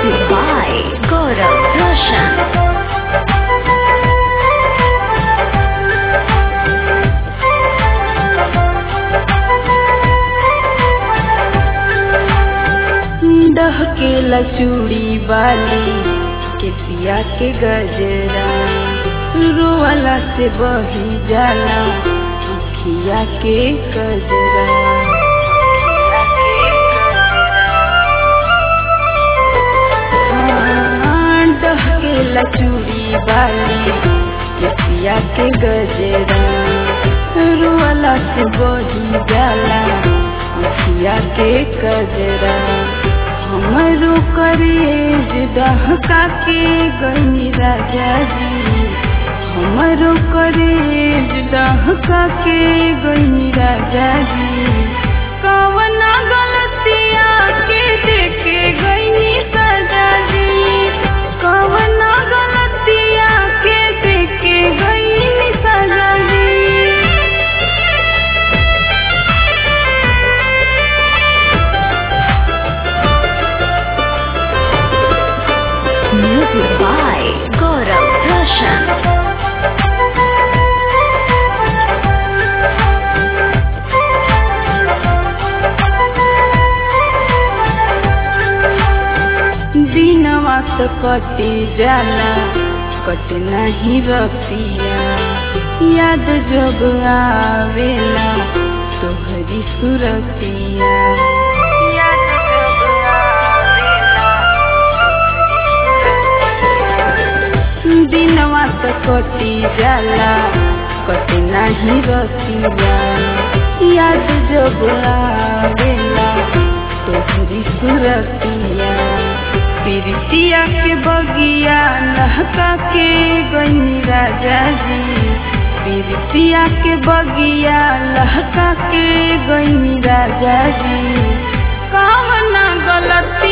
Music by Gaurav Roshan. डहके लचूड़ी वाली केसिया के गजरा रोवाला से बही जाला अखिया के गजरा हाँ, डहके लचूड़ी वाली केसिया के गजरा रोवाला से बही जाला अखिया के गजरा हमरो करेज डहका के गई राजा जी हमरो करेज डहका के गई राजा जी कवना गलतिया के देखे गई सजा जी कवना गलतिया के देखे गई सजा जी Music by Gaurav Roshan. दिनवा तो कटी जाला कट नहीं रतिया याद जब आवेला तोहरी सुरतिया याद जब आवेला दिनवा तो कटी जाला कट नहीं रतिया याद जब आवेला तोहरी सुरतिया पिरतिया के बगिया लहका के गई राजा जी पिरतिया के बगिया लहका के गई राजा जी कवना गलत